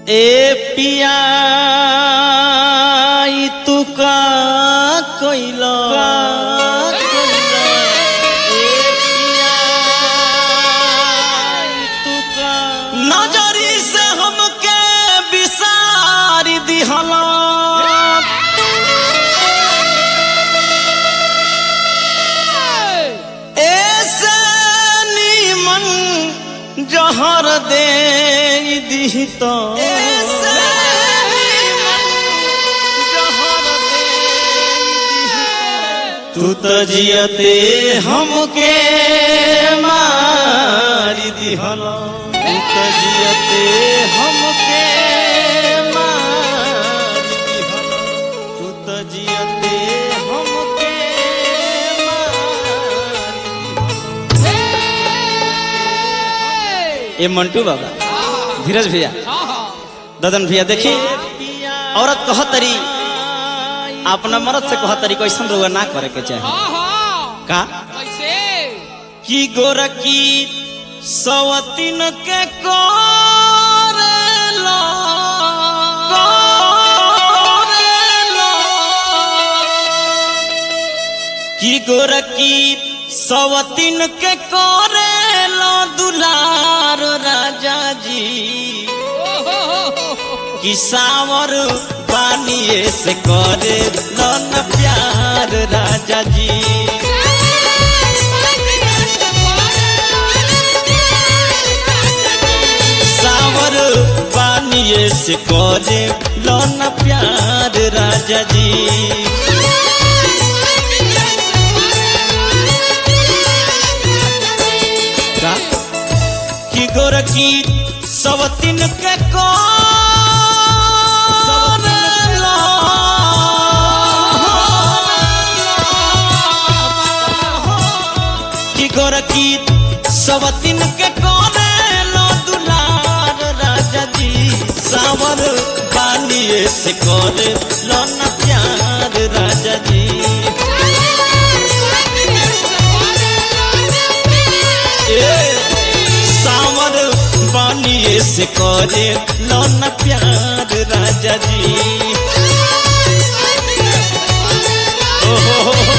ए पिया ई तू का कोइलो नजरी से हमके बिसारी दिहला ऐसे नीमन जहर दे दी तो तू तो जियते हमके मारी दिहला तू तो जियते हमके मारी दिहला तू तो जियते हमके मारी ये मंटू बाबा धीरज भैया ददन भैया देखी औरत कह तरी अपना मर्द से कह तरी कैसन रोग ना करे के चाहे का की गोरकी सवतीन के कोरेलो कोरेलो की गोरकी सवतीन के कोरेलो दुलार राजा जी कि सावर पानिए से करे लन प्यार राजा जी सावर पानिए से करे लन प्यार राजा जी का कि गोरकी सवतीन के को कि गोरकी सवतीन के कोने लो दुलार राजा जी सावर बानिए से कोने लो न प्यार राजा जी ए सावर बानिए से करे लो न प्यार राजा जी ओ हो हो हो।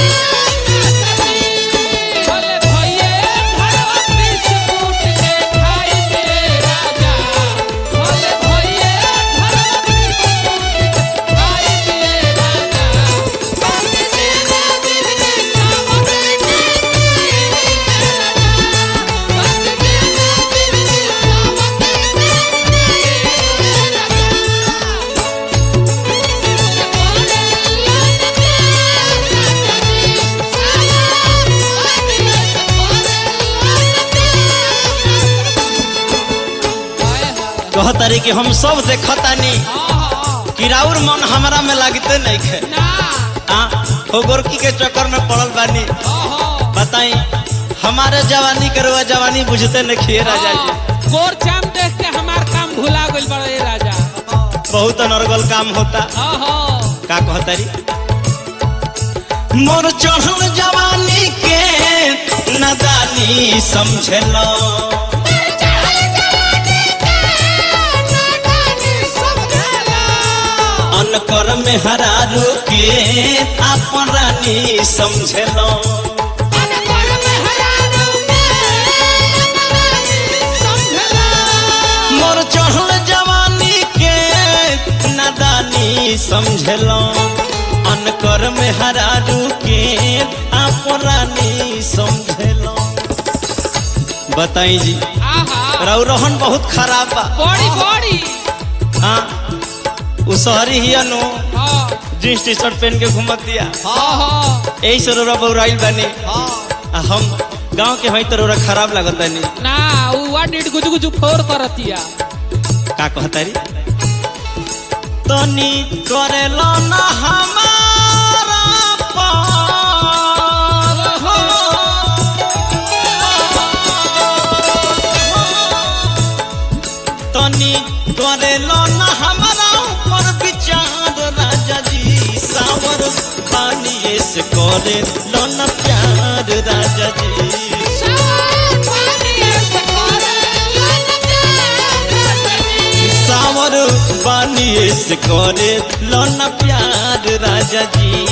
कहतारी कि हम सब देखतानी कि राउर मन हमरा में लागते नहीं खे आ हो गोरकी के चक्कर में पड़ल बानी बताई हमारे जवानी के रुआ जवानी बुझते नहीं खिए राजा जी गोर चाम देख के हमार काम भुला गइल बड़ा ये राजा बहुत अनर्गल काम होता ओहो का कहतारी मोर चढ़ल जवानी के नदानी समझलो अनकर में हरारू के अपन रानी समझलो मोर चढ़ल जवानी के नदानी समझलो अनकर में हरारू के अपन रानी समझलो बताई जी आहा राउ रोहन बहुत खराब बा बड़ी बड़ी हाँ उ शहरी ही नु हाँ जींस टी शर्ट पहन के घूमत दिया हाँ यही से रोरा बउराइल बानी आ हम गांव के हई तो रोरा खराब लागत बानी ना उ वा डीड गुजु गुजु फोर करतिया का कहतारी तनी करेलो ना हमारा पार हो तनी करेलो ना हमारा ऊपर विचार राजा जी सावर पानी से करे लो ना प्यार राजा जी Sure. सावर बानिए से करे लोना प्यार राजा जी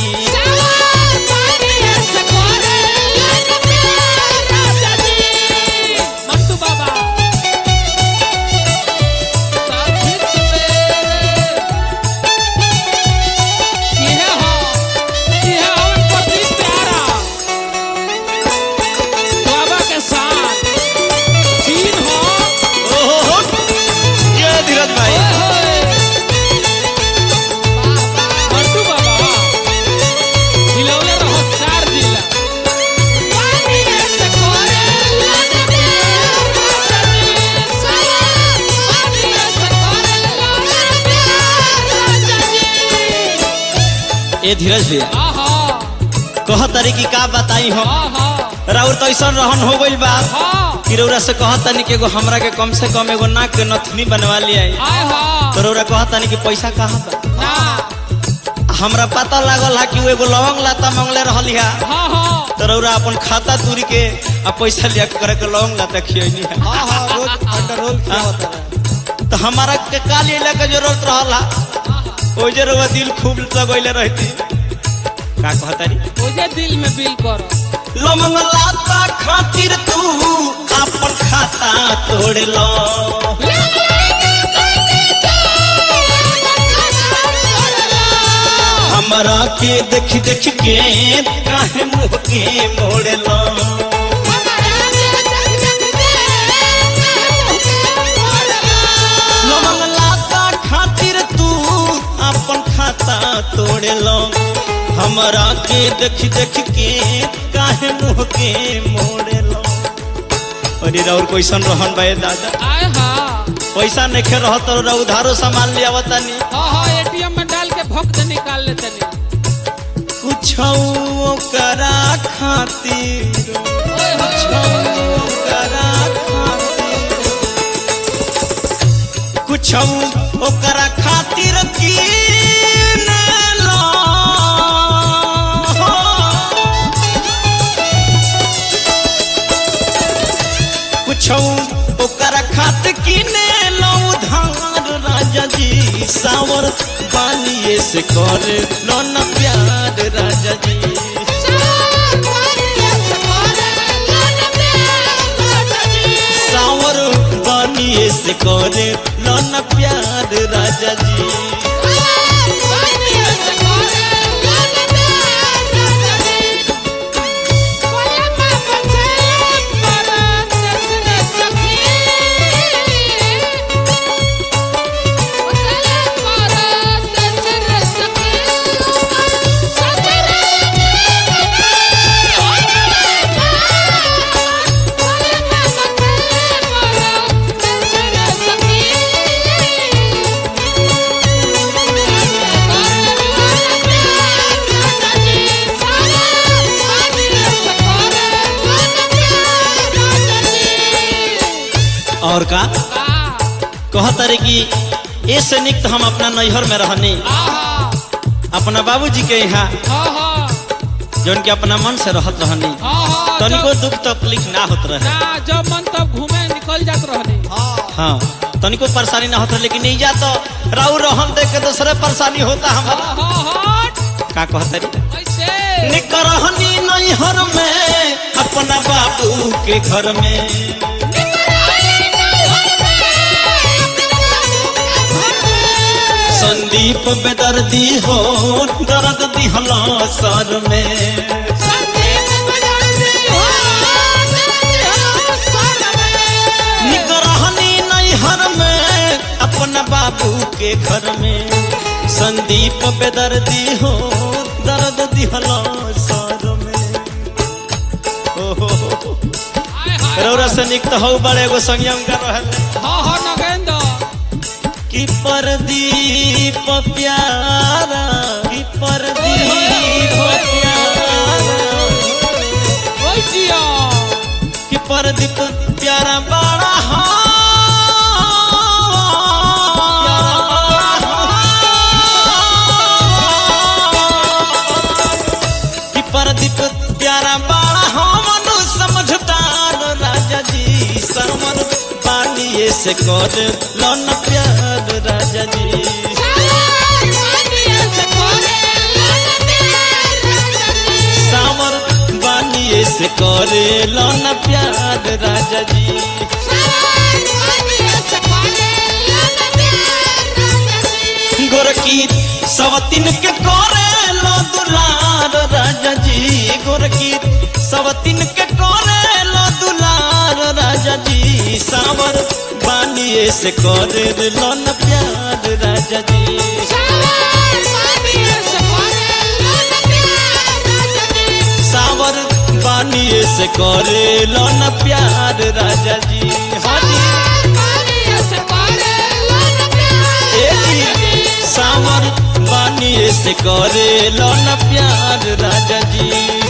मंटू बाबा साथी सवेरे ये हो ये हवन पति प्यारा बाबा के साथ चीन हो ओहो ये धीरज भाई ओए होए मंटू बाबा हिलौले रहो चार जिला ए धीरज भैया आहा कह तारी की का बताई हम आहा राउर तो ऐसा रहन हो गइल बा आहा कि रउरा से कहता नहीं कि एगो हमरा के कम से कम एगो नाक के नथनी बनवा लिया आहा तो रउरा कहता नहीं कि पैसा कहाँ बा ना हमरा पता लागल है कि वो एगो लवंग लाता मंगले रहली है हाँ हाँ तो रउरा अपन खाता तुरी के आ पैसा लिया के करे के लवंग लाता खियनी है हाँ हाँ रोज अंडर रोल क्या होता है तो हमारा के का ले के जरूरत रहला ओ जे रउआ दिल खूब लगैले रहती का कहतारी मुझे दिल में बिल करो लवंग लाता खातिर तू अपन खाता तोड़ लो हमरा के देख देख के काहे मुंह के मोड़ लो लवंग लाता खातिर तू अपन खाता तोड़ लो हमरा के देख देख के काहे मुंह के मोड़ लो अरे राउर कैसन रहन बा दादा आए हाँ पैसा नहीं खे रह तो रउरा उधारो सामान ले आवतानी हाँ हाँ एटीएम में डाल के भक्त निकाल लेते नहीं कुछ करा खातिर ओए कुछ होए करा खातिर कुछ ओकरा खातिर कीन लो कुछ ओकरा खातिर कीने लो उधार राजा जी सावर पानिए से कर लो न प्यार राजा जी सावर बनिए से करे लन प्यार राजा जी और का कहत रे कि ए से निक तो हम अपना नैहर में रहनी अपना बाबूजी के यहाँ जौन के अपना मन से रहत रहनी तनिको दुख तकलीफ ना होत रहे ना जब मन तब घूमे निकल जात रहनी हाँ हाँ तनिको परेशानी ना होता लेकिन नहीं जा तो राउ रहन देख के दूसरे परेशानी होता हमारा हाँ हाँ हट का कहत रे ऐसे निकरहनी नैहर में अपना बाबू के घर में संदीप बेदर्दी हो दर्द दिहला सर में निकरहनी नैहर में अपना बाबू के घर में संदीप बेदर्दी हो दर्द दिहला सर में ओहो हाय हाय रौरा से निक तो हो बड़े एगो संयम का रहल हाँ हाँ नगेंद्र कि परदीप प्यारा कि परदीप प्यारा ओए जिया कि परदीप प्यारा बड़ा कि परदीप प्यारा बड़ा हमनु समझदार राजा जी सरमन पानिए से कर लन प्यार से करे लो न प्यार राजा जी गोरकी सवतिन के करे लो दुलार राजा जी गोरकी सवतिन के करे लो दुलार राजा जी सावर बानिए से करे लो न प्यार राजा जी सावर बानिए से करे लो न प्यार राजा जी हाँ जी ए जी सावर बानिए से करे लो न प्यार राजा जी